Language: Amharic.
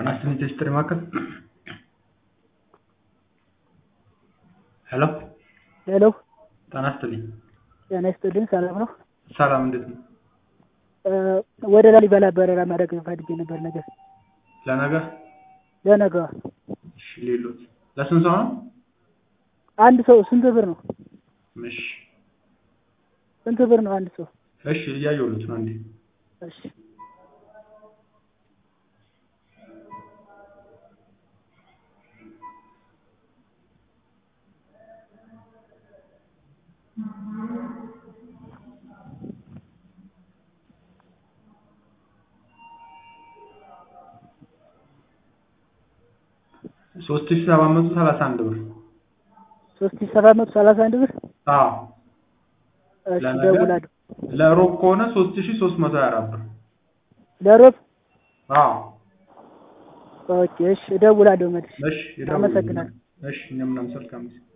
ጤና ይስጥልኝ ቴስትሪ ማዕከል ሄሎ ሄሎ ጤና ይስጥልኝ ጤና ይስጥልኝ ሰላም ነው? ሰላም እንዴት ነው? ወደ ላሊበላ በረራ ማድረግ ፈልጌ ነበር ነገ ለነገ ለነገ እሺ ሌሎት ለስንት ሰው ነው? አንድ ሰው ስንት ብር ነው? እሺ ስንት ብር ነው አንድ ሰው? እሺ እያየሁልዎት ነው አንዴ እሺ ሶስት ሺህ ሰባት መቶ ሰላሳ አንድ ብር ሶስት ሺህ ሰባት መቶ ሰላሳ አንድ ብር አዎ እሺ ለነገ እደውላለሁ ለሮብ ከሆነ ሶስት ሺህ ሶስት መቶ ሀያ አራት ብር ለሮብ አዎ ኦኬ እሺ እደውላለሁ መልሼ እሺ ይደውሉልኝ። አመሰግናለሁ እሺ እኛም እናመሰግናለን